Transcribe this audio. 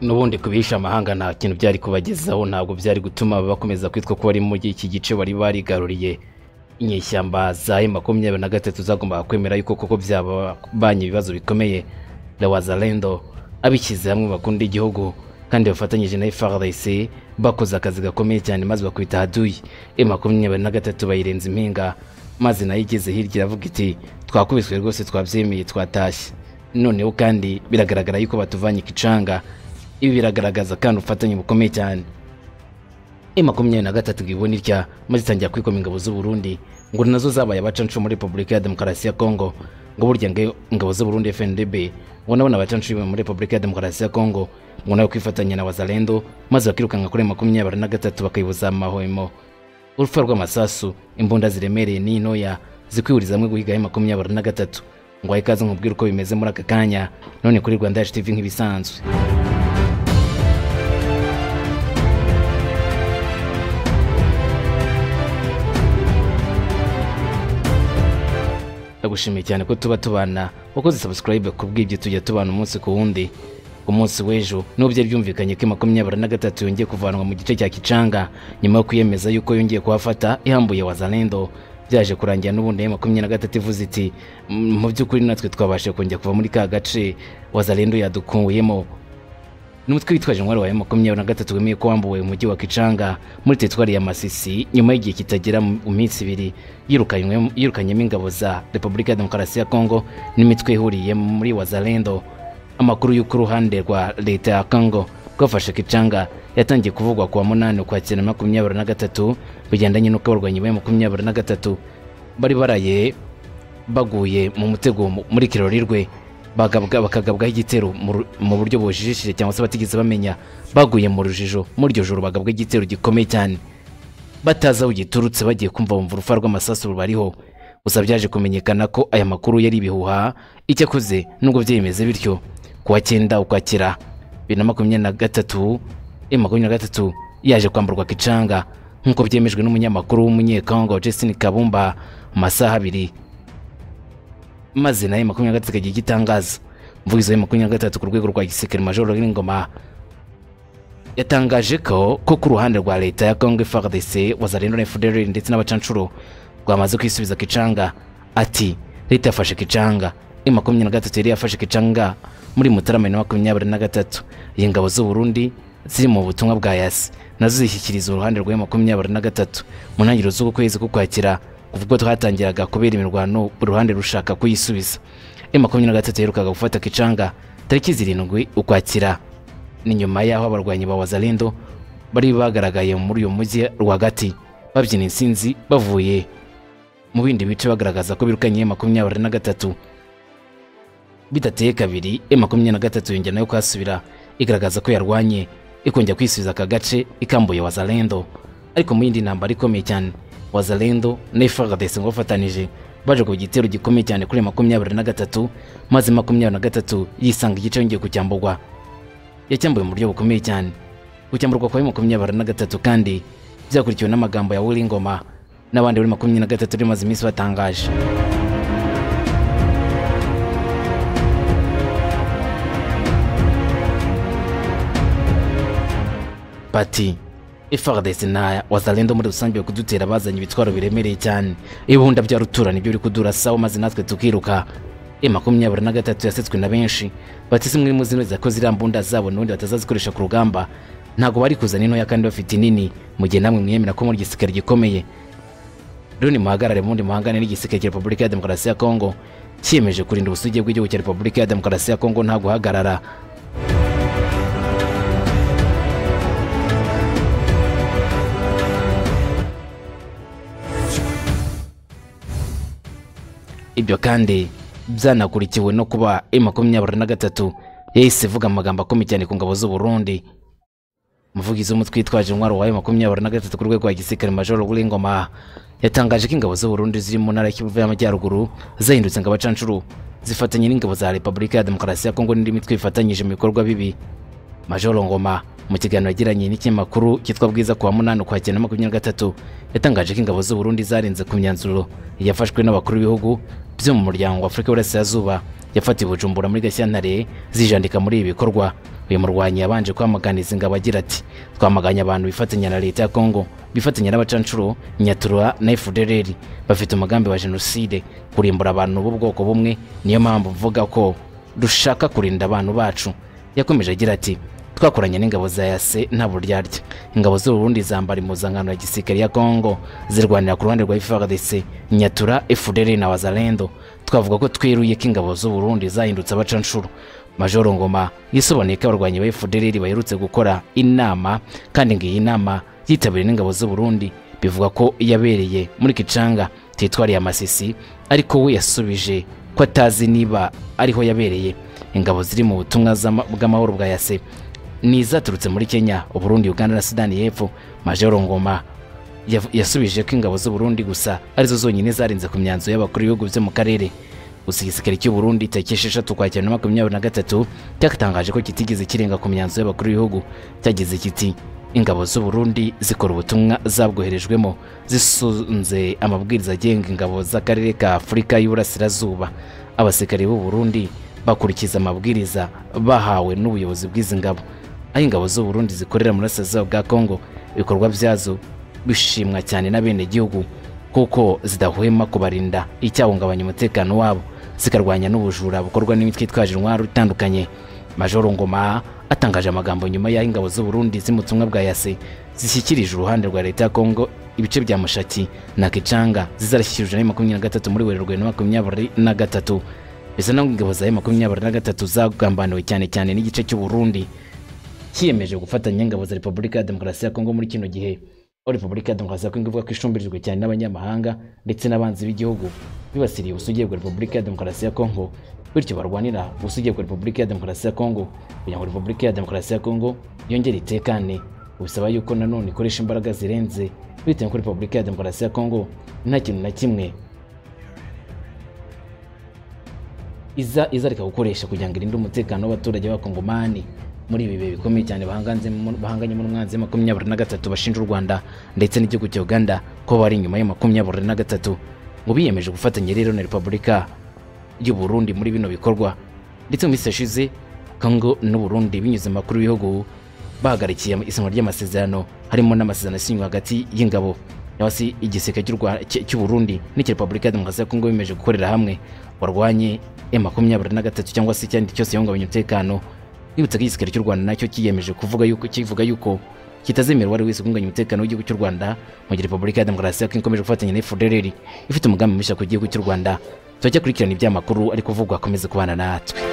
n'ubundi kubisha amahanga nta kintu byari kubagezaho ntabwo byari gutuma bakomeza kwitwa ko bari muri iki gice bari barigaruriye inyeshyamba za emu makumyabiri na gatatu zagombaga kwemera yuko koko byababanye ibibazo bikomeye la wazalendo abishyize hamwe bakunda igihugu kandi bafatanyije na FRDC bakoze akazi gakomeye cyane maze bakubita haduyi emu makumyabiri na gatatu bayirenza impinga maze nayo igeze hirya iravuga iti twakubiswe rwose twabyemeye twatashye noneho kandi biragaragara yuko batuvanye ikicanga ibi biragaragaza kandi ubufatanye bukomeye cyane e makumyabiri na gatatu bwibona itya maze itangira kwikoma ingabo z'uburundi ngo nazo zabaye abacancu muri repubulika ya demokarasi ya kongo ngo burya ingabo z'uburundi fndb ngo nabona abacancu muri repubulika ya demokarasi ya kongo ngo nawe kwifatanya na wazalendo maze bakirukanka kuri makumyabiri na gatatu bakayibuza amahwemo urupfu rw'amasasu imbunda ziremereye n'intoya zikwihuriza hamwe guhiga makumyabiri na gatatu ngo wahe ikaze nkubwire uko bimeze muri aka kanya none kuri rwanda yacu tv nk'ibisanzwe ndagushimiye cyane ko tuba tubana wakoze sabusikarayibe ku bw'ibyo tujya tubana umunsi ku wundi ku munsi w'ejo nubwo byari byumvikanye ko makumyabiri na gatatu yongeye kuvanwa mu gice cya kicanga nyuma yo kwiyemeza yuko yongeye kuhafata ihambuye wazalendo byaje kurangira n'ubundi makumyabiri na gatatu ivuze iti mu by'ukuri natwe twabashe kongera kuva muri ka gace wazalendo yadukuyemo n'umutwe witwaje intwaro wa makumyabiri na gatatu wemeye ko wambuwe umujyi wa kicanga muri teritwari ya masisi nyuma y'igihe kitagera mu minsi ibiri yirukanyemo ingabo za repubulika ya demokarasi ya kongo n'imitwe ihuriye muri wazalendo amakuru y'uko uruhande rwa leta ya kongo rwafashe kicanga yatangiye kuvugwa kuwa munani ukwakira makumyabiri na gatatu bigendanye n'uko abarwanyi ba makumyabiri na gatatu bari baraye baguye mu mutego muri kirori rwe bakagabwaho igitero mu buryo bujijishije cyangwa se batigeze bamenya baguye mu rujijo muri iryo joro bagabwaho igitero gikomeye cyane batazi aho giturutse bagiye kumva bumva urufa rw'amasasu rubariho gusa byaje kumenyekana ko aya makuru yari ibihuha icyo akoze nubwo byemeze bityo kuwa cyenda ukwakira bibiri na makumyabiri na gatatu makumyabiri na gatatu yaje kwamburwa kicanga nk'uko byemejwe n'umunyamakuru w'umunyekongo Justin Kabumba mu masaha abiri maze nayo makumyabiri na gatatu ikagira igitangaza umuvugizi wa makumyabiri na gatatu ku rwego rwa gisirikare majoro w'ingoma yatangaje ko ko ku ruhande rwa leta ya Congo FARDC wazalendo na FDLR ndetse n'abacancuro rwamaze kwisubiza kicanga ati leta yafashe kicanga e makumyabiri na gatatu yari yafashe kicanga muri mutarama na makumyabiri na gatatu iyi ngabo z'uburundi ziri mu butumwa bwa yasi nazo zishyikiriza uruhande rwa makumyabiri na gatatu mu ntangiriro z'uku kwezi kukwakira kuvuga twatangiraga kubera imirwano uruhande rushaka kuyisubiza e makumyabiri na gatatu yaherukaga gufata kicanga tariki zirindwi ukwakira ni nyuma y'aho abarwanyi ba wazalendo bari bagaragaye muri uyu mujyi rwagati babyina insinzi bavuye mu bindi bice bagaragaza ko birukanye makumyabiri na gatatu bidateye kabiri e makumyabiri na gatatu yongera nayo kuhasubira igaragaza ko yarwanye ikongera kwisubiza aka gace ikambuye wazalendo ariko mu yindi ntambara ikomeye cyane wazalendo na FARDC ngo bafatanije baje ku gitero gikomeye cyane kuri makumyabiri na gatatu maze makumyabiri na gatatu yisanga igice yongeye kucyamburwa yacyambuwe mu buryo bukomeye cyane gucyamburwa kwa makumyabiri na gatatu kandi byakurikiwe n'amagambo ya Wilingoma n'abandi bari makumyabiri na gatatu rimaze iminsi batangaje bati FARDC na wazalendo muri rusange kudutera bazanye ibitwaro biremereye cyane ibihunda bya rutura nibyo uri kudura sawa maze natwe tukiruka e makumyabiri na gatatu yasetswe na benshi bati si muri muzino zakoze iriya mbunda zabo n'ubundi batazazikoresha ku rugamba ntabwo bari kuzana intoya kandi bafite inini mu gihe namwe mwemera ko muri igisirikare gikomeye rero nimuhagarare mundi muhangane n'igisirikare cya repubulika ya demokarasi ya kongo cyiyemeje kurinda ubusugi bw'igihugu cya repubulika ya demokarasi ya kongo nta guhagarara ibyo kandi byanakurikiwe no kuba e makumyabiri na gatatu yahise ivuga amagambo akomeye cyane ku ngabo z'uburundi umuvugizi w'umutwe witwaje intwaro wa makumyabiri na gatatu ku rwego rwa gisirikare majoro w'ingoma yatangaje ko ingabo z'uburundi ziri mu ntara y'ikivu y'amajyaruguru zahindutse ngo abacancuru zifatanye n'ingabo za repubulika ya demokarasi ya kongo n'indi mitwe ifatanyije mu bikorwa bibi majoro ngoma mu kiganiro yagiranye n'ikinyamakuru cyitwa bwiza kuwa munani ukwakira na makumyabiri na gatatu yatangaje ko ingabo z'uburundi zarenze ku myanzuro yafashwe n'abakuru b'ibihugu byo mu muryango wa afurika y'uburasirazuba yafatiwe bujumbura muri gashyantare zijandika muri ibi bikorwa uyu murwanyi yabanje kwamaganiza ingabo agira ati twamaganye abantu bifatanya na leta ya kongo bifatanya n'abacanshuro nyatura na fdrr bafite umugambi wa jenoside kurimbura abantu b'ubwoko bumwe niyo mpamvu mvuga ko dushaka kurinda abantu bacu yakomeje agira ati twakoranye n'ingabo za yase nta buryarya ingabo z'u Burundi zambara impuzankano ya gisirikare ya Kongo zirwanira ku ruhande rwa FARDC Nyatura FDL na Wazalendo twavuga ko twiruye ko ingabo z'u Burundi zahindutse abacanshuro Majoro Ngoma yisobanuye ko abarwanyi ba FDL baherutse gukora inama kandi ngo iyi nama yitabiriwe n'ingabo z'u Burundi bivuga ko yabereye muri Kicanga teritwari ya Masisi ariko we yasubije ko atazi niba ariho yabereye ingabo ziri mu butumwa z'ama- bw'amahoro bwa yase n'izaturutse muri kenya uburundi uganda na sudani y'epfo majoro ngoma yav- yasubije ko ingabo z'uburundi gusa arizo zonyine zarinze ku myanzuro y'abakuru b'ibihugu byo mu karere gusa igisirikare cy'uburundi tariki esheshatu ukwakira na makumyabiri na gatatu cyatangaje ko kitigeze kirenga ku myanzuro y'abakuru b'ibihugu cyagize kiti ingabo z'uburundi zikora ubutumwa zabwoherejwemo zisunze amabwiriza agenga ingabo z'akarere ka afurika y'uburasirazuba abasirikare b'u Burundi bakurikiza amabwiriza bahawe n'ubuyobozi bw'izi ngabo aho ingabo z'u Burundi zikorera mu burasirazuba bwa Kongo ibikorwa byazo bishimwa cyane n'abenegihugu kuko zidahwema kubarinda icyahungabanya umutekano wabo zikarwanya n'ubujura bukorwa n'imitwe itwaje intwaro itandukanye Majoro Ngoma atangaje amagambo nyuma y'aho ingabo z'u Burundi z'umutumwa bwa Yase zishyikirije uruhande rwa leta ya Kongo ibice bya Mushaki na Kicanga zizarashyikirijwe na makumyabiri na gatatu muri Werurwe na makumyabiri na gatatu bisa naho ingabo za makumyabiri na gatatu zagambaniwe cyane cyane n'igice cy'u Burundi cyiyemeje gufatanya ingabo za Repubulika ya Demokarasi ya Kongo muri kino gihe aho Repubulika ya Demokarasi ya Kongo ivuga ko ishumbirijwe cyane n'abanyamahanga ndetse n'abanzi b'igihugu bibasiriye ubusugiye bwa Repubulika ya Demokarasi ya Kongo bityo barwanira ubusugiye bwa Repubulika ya Demokarasi ya Kongo kugira ngo Repubulika ya Demokarasi ya Kongo yongere itekane bisaba yuko nanone ikoresha imbaraga zirenze bitewe ko Repubulika ya Demokarasi ya Kongo nta kintu na kimwe iza izareka gukoresha kugira ngo irinde umutekano w'abaturage b'abakongomani muri ibi bihe bikomeye cyane bahanganzemo- bahanganyemo n'umwanzi wa makumyabiri na gatatu bashinja u rwanda ndetse n'igihugu cya uganda ko bari inyuma ya makumyabiri na gatatu ngo biyemeje gufatanya rero na repubulika y'u burundi muri bino bikorwa ndetse mu minsi yashize kongo n'u burundi binyuze mu makuru y'ibihugu bahagarikiye isinywa ry'amasezerano harimo n'amasezerano asinywe hagati y'ingabo cyangwa se igisirikare cy'u Rwa- cy- cy'u Burundi n'icya Repubulika ya Demokarasi ya Kongo bimeje gukorera hamwe warwanye M23 cyangwa se icyandi cyose yahungabanya umutekano bibutse ko igisirikare cy'u Rwanda nacyo kiyemeje kuvuga yuko kivuga yuko kitazemera uwari wese guhungabanya umutekano w'igihugu cy'u Rwanda mu gihe Repubulika ya Demokarasi ya Kongo ikomeje gufatanya na FDLR ifite umugambi mushya ku gihugu cy'u Rwanda turacyakurikirana ibyamakuru ari kuvugwa akomeze kubana natwe